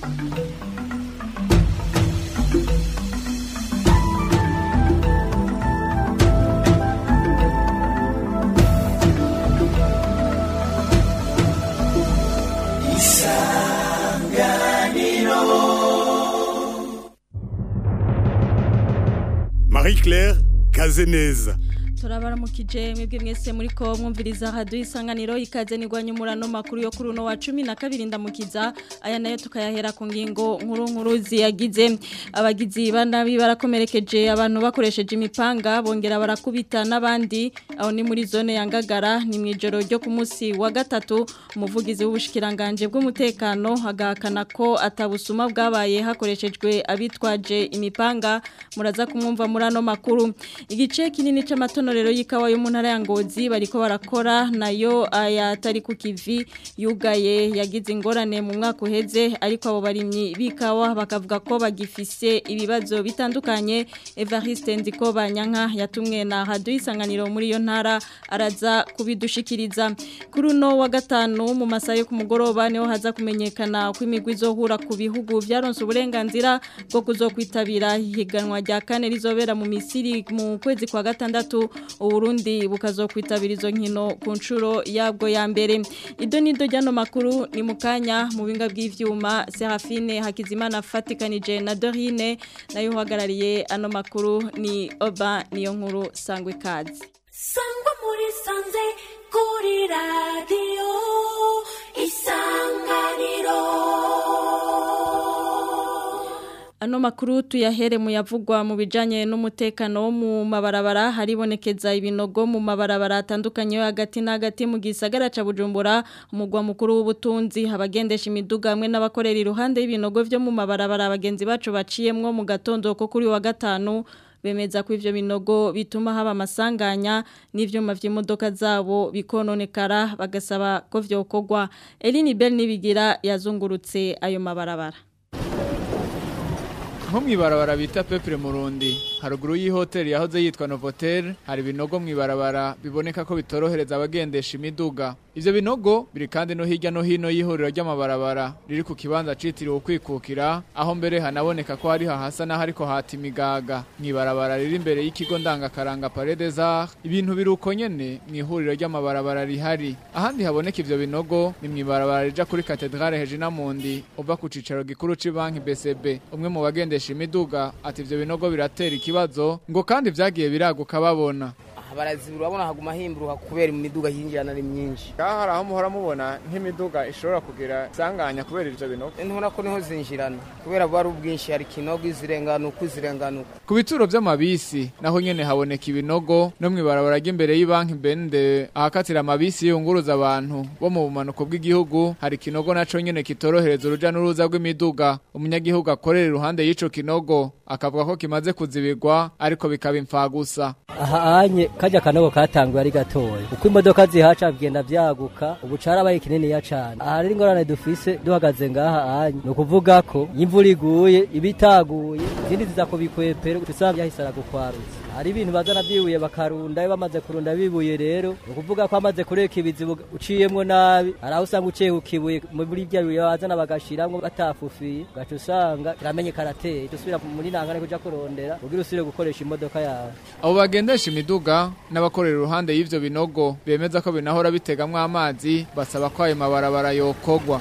Marie-Claire Kazeneza turabaramukije mwebwe mwese muri ko mwumviriza radio isanganiro ikaze nigwanye murano makuru yo kuri uno wa 12 ndamukiza aya nayo tukayahera ku ngingo nkuru nkuru ziyagize abagizi banabi barakomerekeje abantu bakoresheje imipanga bongera barakubita n'abandi aho ni muri zone ya Ngagara ni mwijoro ryo ku munsi wa gatatu umuvugizi w'ubushikiranganje bw'umutekano agahakana ko atabusuma bwabaye hakoreshejwe abitwaje imipanga muraza kumwumva murano makuru igice kinini c'amato rero y'ikawa yo mu ntara ya ngozi bariko barakora nayo ayatari ku kivi yugaye yagize ingorane mu mwaka uheze ariko abo barimyi b'ikawa bakavuga ko bagifise ibibazo bitandukanye Evariste Ndiko Banyanka yatumwe na Radio Isanganiro muri iyo ntara araza kubidushikiriza kuri uno wa gatanu mu masaha yo ku mugoroba niho haza kumenyekana ko imigwi izohura ku bihugu byaronse uburenganzira bwo kuzokwitabira ihiganwa rya kane rizobera mu Misiri mu kwezi kwa gatandatu uburundi bukazokwitabira izo nkino ku nshuro yabwo ya mbere ido nido ryano makuru ni mukanya mu binga bw'ivyuma Serafine Hakizimana fatikanije na Dorine nayo uhagarariye ano makuru ni Oba niyo nkuru sangwe kazi sangwa muri sanze kuri radio isanganiro Ano makuru tuyahere mu yavugwa mu bijanye n'umutekano wo mu mabarabara haribonekeza ibinogo mu mabarabara atandukanye yo hagati na hagati mu gisagara ca Bujumbura umugwa mukuru w'ubutunzi abagendesha imiduga hamwe n'abakorera iruhande y'ibinogo vyo mu mabarabara abagenzi bacu baciyemwo mu gatondo ko kuri wa gatanu bemeza ko ivyo binogo bituma haba amasanganya n'ivyuma vy'imodoka zabo bikononekara bagasaba ko vyokorwa Eline Bell nibigira yazungurutse ayo mabarabara nko mw'ibarabara bita pepure murundi haruguru y'ihoteli yahoze yitwa novotel hari ibinogo mw'ibarabara biboneka ko bitorohereza abagendesha imiduga ivyo binogo biri kandi no hirya no hino y'ihuriro ry'amabarabara riri ku kibanza citiriwe ukwikukira aho mbere hanaboneka ko hari hahasa n'aho ariko hata imigaga mw'ibarabara riri imbere y'ikigo ndangakaranga paredes arts ibintu biri uko nyene mw'ihuriro ry'amabarabara rihari ahandi haboneka ivyo binogo ni mw'ibarabara rija kuri katedrale hejina mundi uva ku cicaro gikuru c'ibanki BCB umwe mu bagendesha imiduga ati ivyo binogo biratera ikibazo ngo kandi vyagiye biraguka babona barazibura urabona haguma himburuka kubera imiduga yinjirana ari myinshi ngaho hari aho muhora mubona nk'imiduga ishobora kugira isanganya kubera ivyo binogo ntubona ko niho zinjirana kubera buba ari ubwinshi hari ikinogo izirenganuka izirenganuka ku bituro vy'amabisi naho nyene haboneka ibinogo no mw'ibarabara ry'imbere y'ibanki bende ahakatira amabisi yunguruza abantu bo mu bumanuko bw'igihugu hari ikinogo naco nyene kitorohereza uruja n'uruza rw'imiduga umunyagihugu akorera iruhande y'ico kinogo akavuga ko kimaze kuzibirwa ariko bikaba imfagusa aha anye kajya kanogo katanguye ari gatoya uko imodoka zihaca bigenda vyaguka ubu carabaye kininiya cane aha rero ingorane dufise duhagaze ngaha anye ni ukuvuga ko imvura iguye ibitaguye izindi ziza kubikwepera usanga yahise aragukwarutse hari ibintu bazana vyibuye bakarunda iyo bamaze kurunda bibuye rero ni ukuvuga ko amaze kureka ibizibu uciyemwo nabi hari aho usanga uciye ku kibuye muri vya bibuye bazana bagashiramwo batafufiye ugaca usanga kiramenye karateye dusubira muri nangane kuja kurondera kugira usubire gukoresha imodoka yawe abo bagendesha imiduga n'abakorera iruhande y'ivyo binogo bemeza ko binahora bitegamwo amazi basaba ko ayo mabarabara yokogwa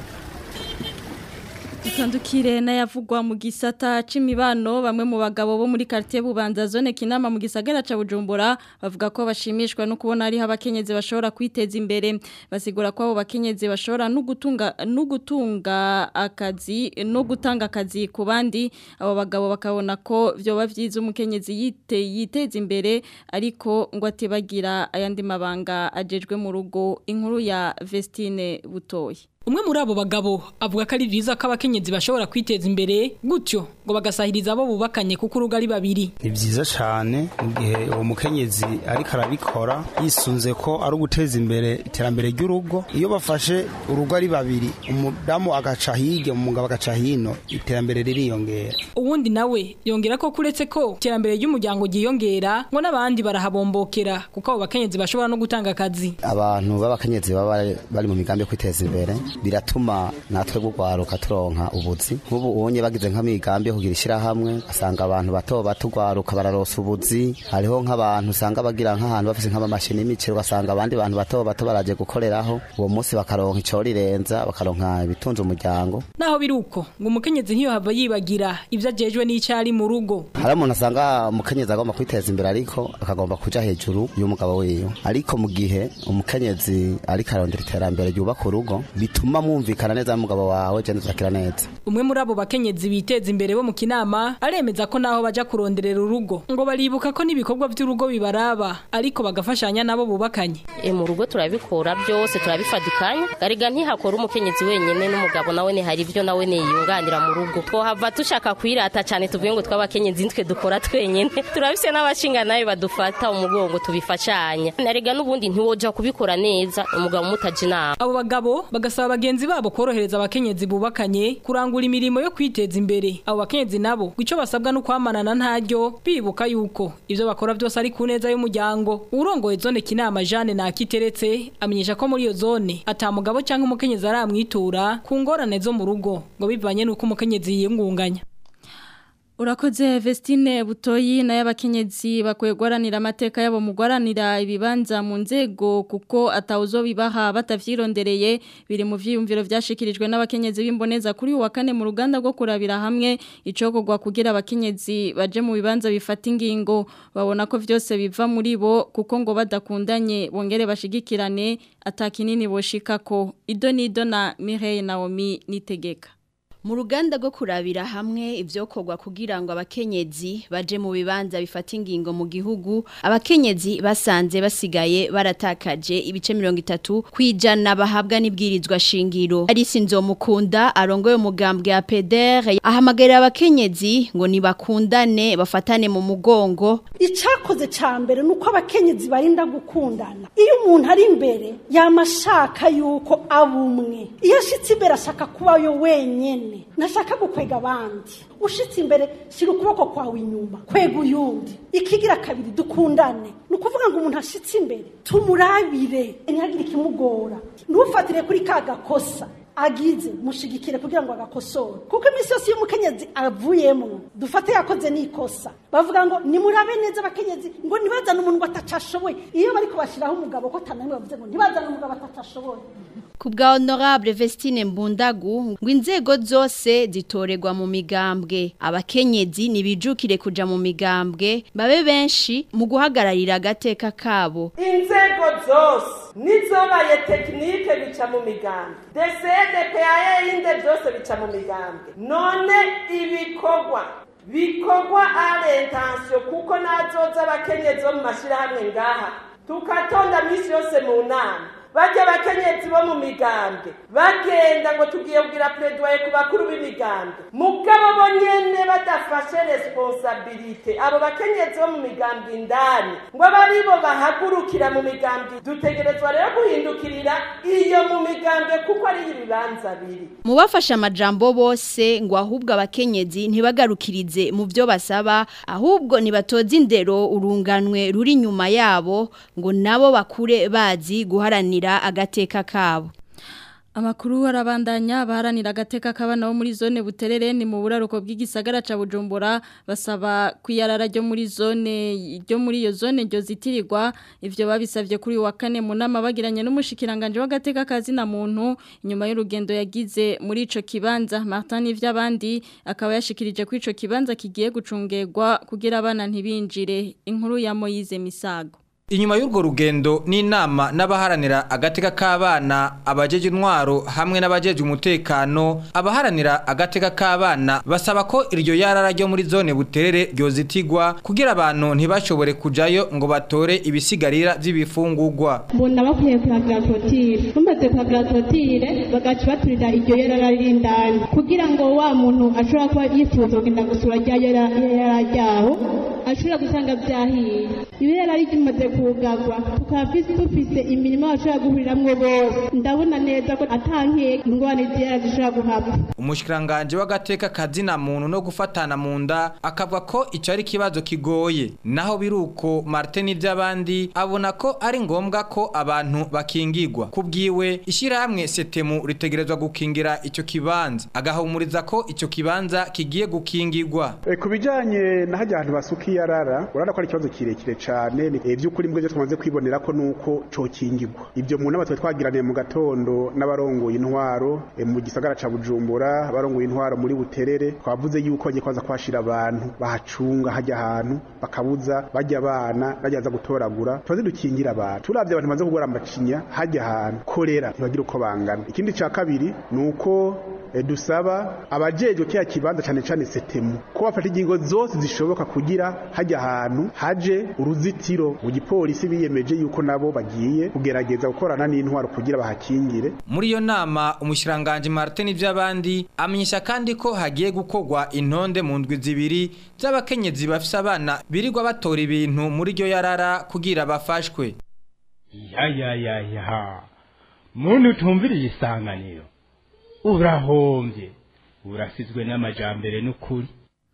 Dutandukire n'ayavugwa mu gisata c'imibano bamwe mu bagabo bo muri quartier Bubanza zone Kinama mu gisagara ca Bujumbura bavuga ko bashimishwa no kubona ari abakenyezi bashobora kwiteza imbere basigura ko abo bakenyezi bashobora no gutunga no gutunga akazi no gutanga akazi ku bandi abo bagabo bakabona ko vyoba vyiza umukenyezi yite yiteza imbere ariko ngo atibagira ayandi mabanga ajejwe mu rugo inkuru ya Vestine Butoyi Umwe muri abo bagabo avuga ko ari byiza ko abakenyezi bashobora kwiteza imbere gutyo ngo bagasahiriza abo bubakanye kuko urugo ari babiri. Ni byiza cyane mu gihe uwo mukenyezi ariko arabikora yisunze ko ari uguteza imbere iterambere ry'urugo. Iyo bafashe urugo ari babiri umudamu agaca hirya umugabo agaca hino iterambere ririyongera. Uwundi nawe yongera ko kuretse ko iterambere ry'umuryango ryiyongera ngo n'abandi barahabombokera kuko abo bakenyezi bashobora no gutanga akazi. Abantu b'abakenyezi baba bari mu migambi yo kwiteza imbere biratuma natwe gugwaruka turonka ubuzi nk'ubu ubonye bagize nk'amigambi yo kugira ishyirahamwe asanga abantu bato bato ugwaruka bararosa ubuzi hariho nk'abantu usanga bagira nk'ahantu bafise nk'amamashini y'imiciro ugasanga abandi bantu bato bato baraje gukoreraho uwo munsi bakaronka ico rirenza bakaronka ibitunze umuryango naho biri uko ngo umukenyezi ntiyo hava yibagira ibyo ajejwe n'icyari mu rugo hari umuntu asanga umukenyezi agomba kwiteza imbere ariko akagomba kuja hejuru y'umugabo wiwe ariko mu gihe umukenyezi ariko arondera iterambere ryubaka urugo bituma mwumvikana neza n'umugabo wawe je nzakira neza umwe muri abo bakenyezi biteza imbere bo mu kinama aremeza ko naho baja kuronderera urugo ngo baribuka ko n'ibikorwa by'urugo bibaraba ariko bagafashanya nabo bubakanye e mu rugo turabikora byose turabifadikanya gariga ntihakora umukenyezi wenyene n'umugabo nawe ni hari ibyo nawe niyunganira mu rugo twohava dushaka kwirata cyane tuvuye ngo tw'abakenyezi nitwe dukora twenyene turabise n'abashinga nayo badufata umugongo tubifashanya narega n'ubundi ntiwoja kubikora neza umugabo mutaje inama abo bagabo bagasaba bagenzi babo korohereza abakenyezi bubakanye kurangura imirimo yo kwiteza imbere abo bakenyezi nabo ngo ico basabwa no kwamanana ntaryo bibuka yuko ivyo bakora byose ari ku neza y'umuryango urongoye zone kinama Jeanne nakiteretse amenyesha ko muri iyo zone ata mugabo cyangwa umukenyezi aramwitura ku ngorane zo mu rugo ngo bivanye nuko umukenyezi yiyungunganya Urakoze Vestine Butoyi na y'abakenyezi bakwegwaranira amateka yabo mugwaranira ibibanza mu nzego kuko atawuzo bibaha batavyirondereye biri mu vyiyumviro vyashikirijwe n'abakenyezi b'imboneza kuri uwa kane mu ruganda rwo kurabira hamwe icokogwa kugira abakenyezi baje mu bibanza bifata ingingo babona ko vyose biva muri bo kuko ngo badakundanye bongere bashigikirane atakinini boshikako Ido Nido na Mireille Naomi nitegeka mu ruganda rwo kurabira hamwe ibyokorwa kugira ngo abakenyezi baje mu bibanza bifata ingingo mu gihugu abakenyezi basanze basigaye baratakaje ibice mirongo itatu ku ijana bahabwa n'ibwirizwa shingiro arisi nzomukunda arongoye umugambwe ya pedere ahamagarira abakenyezi ngo nibakundane bafatane mu mugongo icyakoze cya mbere ni uko abakenyezi barinda gukundana iyo umuntu ari imbere yamashaka yuko aba umwe iyo ashyitse imbere ashaka kubayo wenyine nashaka gukwega abandi ushitse imbere shyira ukuboko kwawe inyuma kwega uyundi ikigira kabiri dukundane ni ukuvuga ngo umuntu ashitse imbere tumurabire ntihagire ikimugora ntufatire kuri ka gakosa agize mushigikire kugira ngo agakosore kuko iminsi yose iyo umukenyezi avuyemo dufate yakoze n'ikosa bavuga ngo nimurabe neza abakenyezi ngo ntibazane umuntu ngo atacashoboye iyo bari kubashyiraho umugabo ko atananiwe bavuze ngo ntibazane umugabo atacashoboye ku bwa honorable Vestine Mbundagu ngo inzego zose zitorerwa mu migambwe abakenyezi nibijukire kuja mu migambwe babe benshi mu guhagararira agateka kabo inzego zose nizobaye tekinike bica mu migambwe desede paye inde byose bica mu migambwe none ibikorwa bikorwa arentansiyo kuko nazoza abakenyezi bo mu mashyirahamwe ngaha tukatonda minsi yose mu nama bajya abakenyezi bo mu migambwe bagenda ngo tugiye kugira pereduwaye ku bakuru b'imigambwe mugabo bo nyene badafashe responsabilite abo bakenyezi bo mu migambwe indani ngo abe aribo bahagurukira mu migambwe dutegerezwa rero guhindukirira iyo mu migambwe kuko ari ibibanza biri mu bafashe amajambo bose ngo ahubwo abakenyezi ntibagarukirize mu byo basaba ahubwo nibatoze indero urunganwe ruri inyuma yabo ngo nabo bakure bazi guharanira agateka kabo Amakuru arabandanya baharanira agateka k'abana bo muri zone buterere ni mu buraruko bw'igisagara ca Bujumbura basaba kwiyarara ryo muri zone ryo muri iyo zone ryo zitirirwa ivyo babisavye kuri wa kane mu nama bagiranye n'umushikiranganje w'agateka kazi na muntu inyuma y'urugendo yagize muri ico kibanza Martin ivy'abandi akaba yashikirije ko ico kibanza kigiye gucungerwa kugira abana ntibinjire inkuru ya Moyize Misago Inyuma y'urwo rugendo n'inama n'abaharanira agateka k'abana abajeje intwaro hamwe n'abajeje umutekano abaharanira agateka k'abana basaba ko iryo yarara ryo muri zone buterere ryozitigwa kugira abantu ntibashobore kujayo ngo batore ibisigarira vy'ibifungurwa mbona bakwiye kuhagira torotire bamaze kuhagira torotire bagaca baturira iryo yarara rindani kugira ngo wa muntu ashobora kuba yifuza kugenda gusura rya yarara ryaho ashobora gusanga byahiye ibirera rikimaze kugarwa tukaba dufise imirimo bashobora guhuriramwo bose ndabona neza ko atankeka ingwani ziyara zishobora guhaba umushikiranganje w'agateka kazina muntu no gufatana mu nda akavuga ko ico ari ikibazo kigoye naho biruko Martin ivy'abandi abona ko ari ngombwa ko abantu bakingirwa kubwiwe ishirahamwe setemu ritegerezwa gukingira ico kibanza agahumuriza ko ico kibanza kigiye gukingirwa E, ku bijanye na hajya ahantu basuka iyarara urabona ko ari ikibazo kirekire cyane ni e, by'ukuri mbwe twamaze kwibonera ko nuko cokingirwa ibyo mu nama twe twagiraniye mu gatondo n'abarongoye intwaro e, mu gisagara ca Bujumbura abarongoye intwaro muri Buterere twavuze yuko bagiye kwaza kwashira abantu bahacunga hajya ahantu bakabuza bajya abana bajyaza gutoragura tubaze dukingira abantu turavye abantu bamaze kugora amacinya hajya ahantu korera ntibagira uko bangana ikindi ca kabiri nuko e, dusaba abajejwe kiya kibanza cane cane setemu ko bafata ingingo zose zishoboka kugira hajya ahantu haje uruzitiro mu gipolisi biyemeje yuko nabo bagiye kugerageza gukorana n'intwaro kugira bahakingire muri iyo nama umushiranganje Martin ivy'abandi amenyesha kandi ko hagiye gukogwa intonde mu ndwi zibiri z'abakenyezi bafise abana birirwa batora ibintu muri ryo yarara kugira bafashwe ya ya ya ya muntu utumviriye isanganiro urahombye urasizwe n'amajambere n'ukuri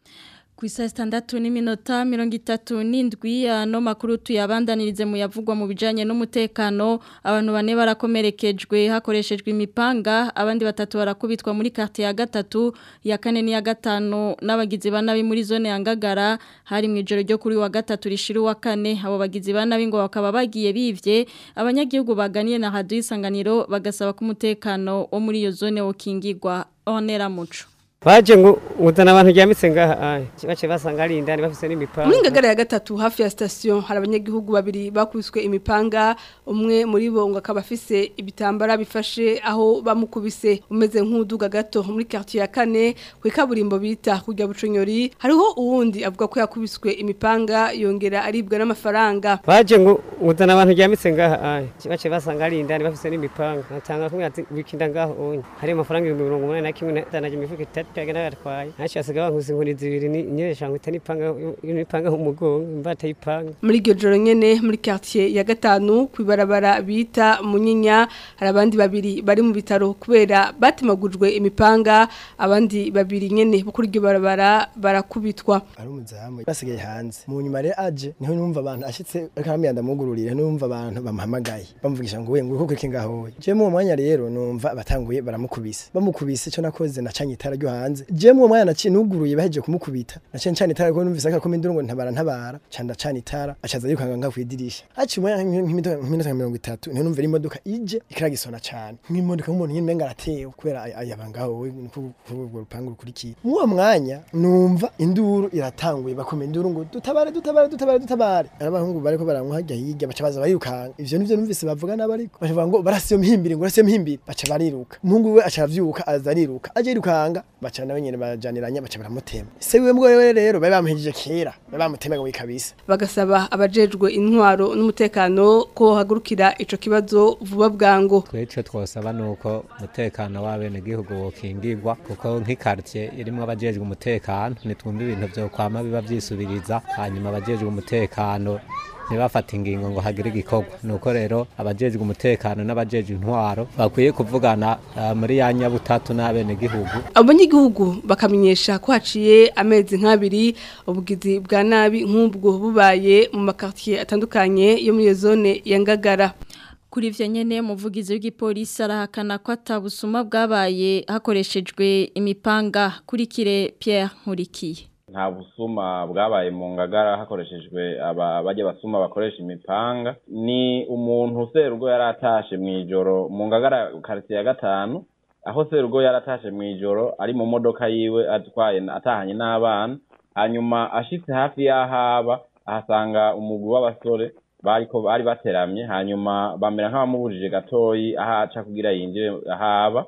ku isa sitandatu n'iminota mirongo itatu n'indwi ano makuru tuyabandanirize mu yavugwa mu bijyanye n'umutekano abantu bane barakomerekejwe hakoreshejwe imipanga abandi batatu barakubitwa muri karte ya gatatu ya kane n'iya gatanu n'abagizi ba nabi muri zone ya ngagara hari mu ijoro ryo kuri wa gatatu rishira uwa kane abo bagizi ba nabi ngo bakaba bagiye bivye abanyagihugu baganiye na hadu y'isanganiro bagasaba ko umutekano wo muri iyo zone wokingirwa onera muco baje ngo uzana abantu ryamitse ngaha aya bace basanga ari indani bafise n'imipanga muri ngagara ya gatatu hafi ya station hari abanyagihugu babiri bakubiswe imipanga umwe muri bo ngo akaba afise ibitambara bifashe aho bamukubise umeze nk'uduga gato muri quartier ya kane ku ikaburimbo bita kujya buconyori hariho uwundi avuga ko yakubiswe imipanga yongera aribwa n'amafaranga baje ngo uzana abantu ryamitse ngaha aya bace basanga ari indani bafise n'imipanga natanga kumwe ati wikinda ngaho onye hari amafaranga 181 ndanaje imifuko itatu pega nagatwaye naci asigaye bankuze inkoni zibiri nyeresha ngo itani panga n'ipanga umugongo imbata y'ipanga muri iryo joro nyene muri quartier ya gatanu kwibarabara bita munyinya hari abandi babiri bari mu bitaro kubera batemagujwe imipanga abandi babiri nyene bo kuri iryo barabara barakubitwa ari umuzamu basigaye hanze mu nyuma rero aje niho numva abantu ashitse akamya ndamugururira numva abantu bamuhamagaye bamuvugisha ngo we ngo kuko kingaho je mu mwanya rero numva batanguye baramukubise bamukubise cyo nakoze nacanye itara ryo hanze je mu mwanya naciye nuguruye baheje kumukubita naciye ncana itara ko numvise ko minduro ngo ntabara ntabara canda cana itara acaza yukanga nga kwidirisha aci umwanya nk'iminota 30 niho numva imodoka ije ikiragisona cyane nk'imodoka nk'umuntu nyine menga aratewe kubera ayabangaho we kubwo rupangu rukurikiye mu uwo mwanya numva induru iratanguye bakoma induru ngo dutabare dutabare dutabare dutabare arabahungu bariko baramwa hajya hirya baca baza barikanga ivyo nivyo numvise bavuga n'abariko bavuga ngo barasiyo mpimbiri ngo barasiyo mpimbiri baca bariruka umuhungu we aca avyuka aza ariruka aje yirukanga baca nawe nyene bajaniranya baca baramutema se wiwe mbwo we rero bari bamuhejeje kera bari bamutemaga wikabisa bagasaba abajejwe intwaro n'umutekano ko hagurukira ico kibazo vuba bwango tweco twosaba nuko umutekano w'abene gihugu wokingirwa kuko nk'ikartie irimwo abajejwe umutekano nitwumva ibintu vyo kwama biba vyisubiriza hanyuma abajejwe umutekano ntibafata ingingo ngo hagire igikorwa nuko rero abajejwe umutekano n'abajejwe intwaro bakwiye kuvugana uh, muri ya nyabutatu n'abene gihugu abanyagihugu bakamenyesha ko haciye amezi nk'abiri ubugizi bwa nabi nk'ubwo bubaye mu makartier atandukanye yo muri iyo zone ya Ngagara Kuri ivyo nyene umuvugizi w'igipolisi arahakana ko atabusuma bwabaye hakoreshejwe imipanga kuri kire Pierre Nkurikiye nta busuma bwabaye mu ngagara hakoreshejwe aba bajya basuma bakoresha imipanga ni umuntu serugo yari atashe mu ijoro mu ngagara quartier ya gatanu aho serugo yari atashe mu ijoro ari mu modoka yiwe atwaye atahanye n'abana hanyuma ashitse hafi y'ahaba ahasanga umugwi w'abasore bariko bari bateramye hanyuma bamera nk'abamubujije gatoyi aho aca kugira yinjire ahaba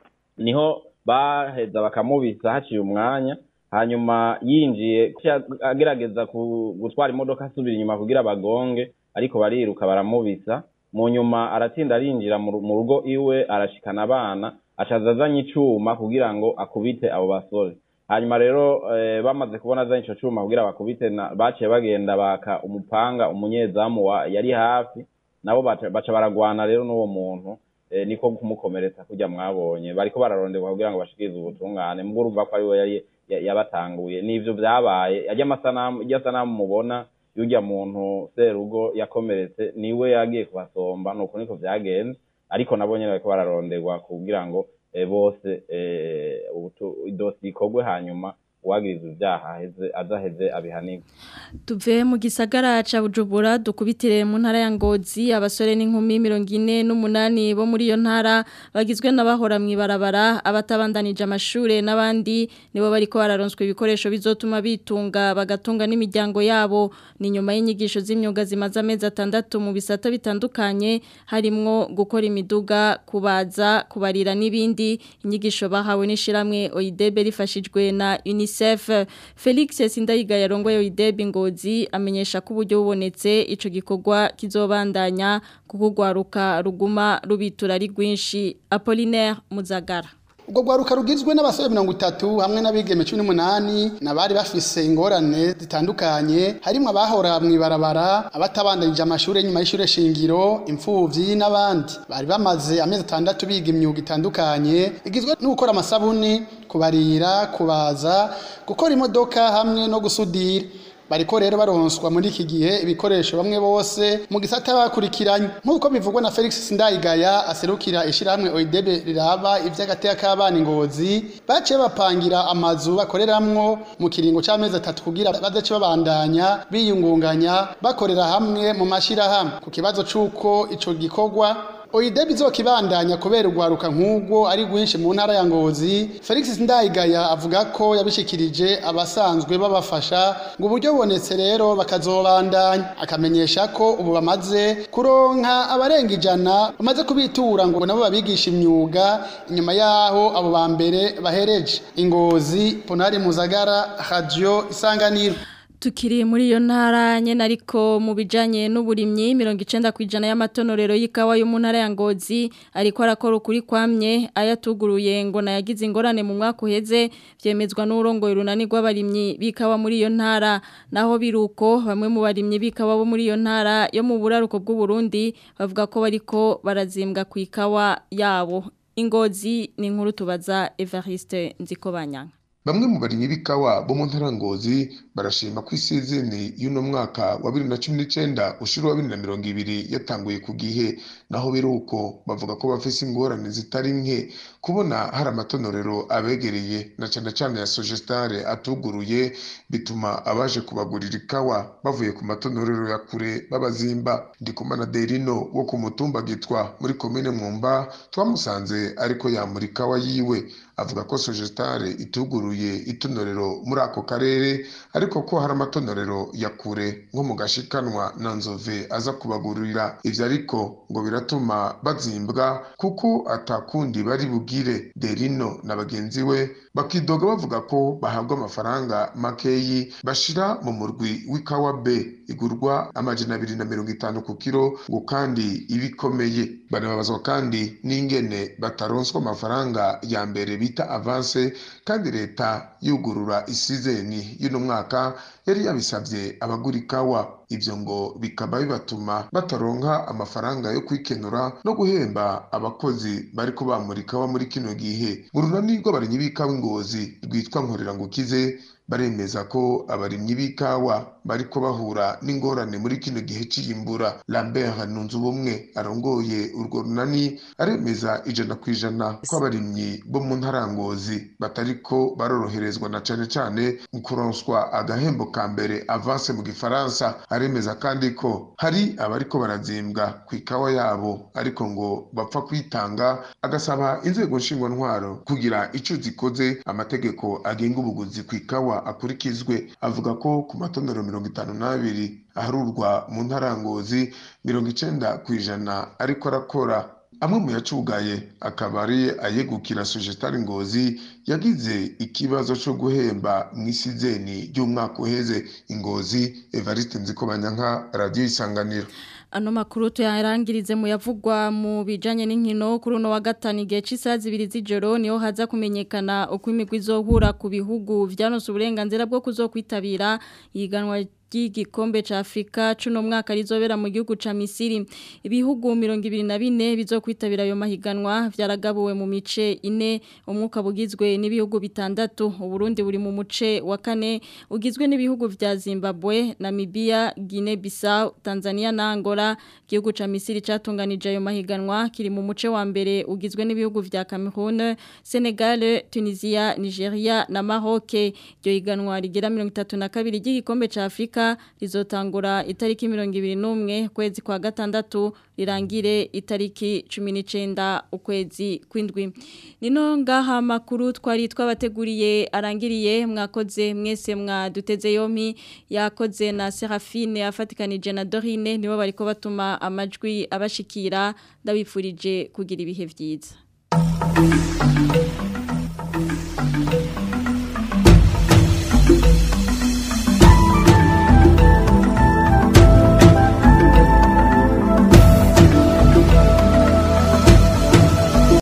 niho baheza bakamubisa haciye umwanya hanyuma yinjiye agerageza gutwara imodoka asubira inyuma kugira bagonge ariko bariruka baramubisa mu nyuma aratinda arinjira mu rugo iwe arashikana abana acaza azanye icuma kugira ngo akubite abo basore hanyuma rero eh, bamaze kubona za ico cuma kugira bakubite na- baciye bagenda baka umupanga umunyezamu wa yari hafi nabo baca baca baragwana rero n'uwo muntu eh, niko kumukomeretsa kurya mwabonye bariko bararonderwa kugira ngo bashikirize ubutungane mbwo urumva ko ariwe yari ya- yabatanguye n'ivyo vyabaye arya amasanamu irya sanamu mubona y'urya muntu serugo yakomeretse niwe yagiye kubasomba nuko niko vyagenze ariko nabo nyene bariko bararonderwa kugira ngo eh, bose eh, ubutu- idosiye ikorwe hanyuma uwagirizwa ivyaha aheze azaheze abihanirwe Tuve mu gisagara ca Bujumbura dukubitire mu ntara ya Ngozi abasore n'inkumi 48 bo muri iyo ntara bagizwe n'abahora mu ibarabara abatabandanije amashure n'abandi nibo bariko bararonswa ibikoresho bizotuma bitunga bagatunga n'imiryango yabo ni nyuma y'inyigisho z'imyuga zimaze amezi atandatu mu bisata bitandukanye harimwo gukora imiduga kubaza kubarira n'ibindi inyigisho bahawe n'ishiramwe OIDB rifashijwe na UNICEF Felix Sindayiga yarongoye OIDB Ngozi amenyesha ko uburyo bubonetse ico gikorwa kizobandanya kukugwaruka ruguma rubitura ari rwinshi Apollinaire Muzagara ubwo rwaruka rugizwe n'abasore mirongo itatu hamwe n'abigeme cumi n'umunani n'abari bafise ingorane zitandukanye harimwo abahora mu ibarabara abatabandanije amashuri nyuma y'ishure shingiro imfuvyi n'abandi bari bamaze amezi atandatu biga imyuga itandukanye igizwe no gukora amasabuni kubarira kubaza gukora imodoka hamwe no gusudira bariko rero baronswa muri iki gihe ibikoresho bamwe bose mu gisata bakurikiranye nk'uko bivugwa na Felix Sindayigaya aserukira ishirahamwe OIDB riraba ivy'agateka k'abana ingozi baciye bapangira amazu bakoreramwo mu kiringo c'amezi atatu kugira bazace babandanya biyungunganya bakorera hamwe mu mashirahamwe ku kibazo c'uko ico gikorwa Oideb izokibandanya kubera urwaruka nk'ubwo ari rwinshi mu ntara ya Ngozi Felix Ndayigaya avuga ko yabishikirije abasanzwe babafasha ngo uburyo bubonetse rero bakazobandanya akamenyesha ko ubu bamaze kuronka abarenga ijana bamaze kubitura ngo nabo babigisha imyuga inyuma yaho abo ba mbere bahereje Ingozi Ponari Muzagara Radio Isanganiro Tukiri muri iyo ntara nyene ariko mu bijanye n'uburimyi 90 kwijana y'amatonorero y'ikawa yo mu ntara ya Ngozi ariko arakora ukuri kwamye ayatuguruye ngo nayagize ingorane mu mwaka uheze vyemezwa n'urongoye runani rw'abarimyi bikawa muri iyo ntara naho biruko bamwe mu barimyi bikawa bo muri iyo ntara yo mu buraruko bw'u Burundi bavuga ko bariko barazimbwa ku ikawa yabo Ingozi ni inkuru tubaza Evariste Nzikobanyanga Bamwe mu barimyi b'ikawa bo mu ntara Ngozi barashima ko isizeni y'uno mwaka wa 2019 ushuru wa 2020 yatanguye ku gihe naho biruko bavuga ko bafise ingorane zitari nke kubona hari amatonorero abegereye na cyane cyane ya Sogestare atuguruye bituma abaje kubagurira ikawa bavuye ku matonorero ya kure babazimba ndikumana Derino wo ku mutumba gitwa muri komine Mwumba twamusanze ariko yamura ikawa yiwe avuga ko Sogestare ituguruye itonorero muri ako karere ariko ko hari amatonorero ya kure nko mu gashikanwa na nzove aza kubagurira ivyo ariko ngo biratuma bazimbwa kuko atakundi bari bugire Derino na bagenzi we bakidoga bavuga ko bahabwa amafaranga makeyi bashira mu murwi w'ikawa B igurwa amajana abiri na mirongo itanu ku kiro ngo kandi ibikomeye banababazwa kandi n'ingene bataronswa amafaranga ya mbere bita avance kandi leta yugurura isizeni y'uno mwaka yari yabisabye abagura ikawa ibyo ngo bikaba bibatuma bataronka amafaranga yo kwikenura no guhemba abakozi bari bamura ikawa muri kino gihe mu runani rw'abarimyi b'ikawa ingozi rwitwa nkorera ngo ukize baremeza ko abarimyi b'ikawa bariko bahura n'ingorane muri kino gihe c'iyimbura Lambert Nunzubumwe arongoye urwo runani aremeza ijana ku ijana ko abarimyi bo mu ntara ya Ngozi batariko baroroherezwa na cane cane mu kuronswa agahembo ka mbere avance mu gifaransa aremeza kandi ko hari abariko barazimbwa ku ikawa yabo ariko ngo bapfa kwitanga agasaba inzego nshingwantwaro kugira ico zikoze amategeko agenga ubuguzi ku ikawa akurikizwe avuga ko ku matonero mirongo itanu n'abiri aharurwa mu ntara ya Ngozi mirongo icenda ku ijana ariko arakora amwe mu yacugaye akaba ari ayegukira Sojetari Ngozi yagize ikibazo cyo guhemba mu isizeni ry'umwaka uheze Ingozi Evariste Nzikobanyanka Radio Isanganiro Ano makuru tuyarangirize mu yavugwa mu bijanye n'inkino kuri uno wa gatanu igihe cy'isaha zibiri z'ijoro niho haza kumenyekana uko imigwi izohura ku bihugu vyanose uburenganzira bwo kuzokwitabira yiganwa ry'igikombe ca Afrika cuno mwaka rizobera mu gihugu ca Misiri ibihugu 24 bizokwitabira ayo mahiganwa vyaragabuwe mu mice ine umwuka bugizwe n'ibihugu bitandatu uburundi buri mu muce wa kane ugizwe n'ibihugu vya Zimbabwe Namibia Guinea Bissau Tanzania na Angola igihugu ca Misiri catunganije ayo mahiganwa kiri mu muce wa mbere ugizwe n'ibihugu vya Cameroon Senegal Tunisia Nigeria na Maroc iryo higanwa rigera 32 ry'igikombe ca Afrika rizotangura itariki 21 kwezi kwa gatandatu rirangire itariki 19 ukwezi kwindwi nino ngaha makuru twari twabateguriye arangiriye mwakoze mwese mwaduteze yomi yakoze na Serafine afatikanije na Dorine nibo bariko batuma amajwi abashikira ndabifurije kugira ibihe vyiza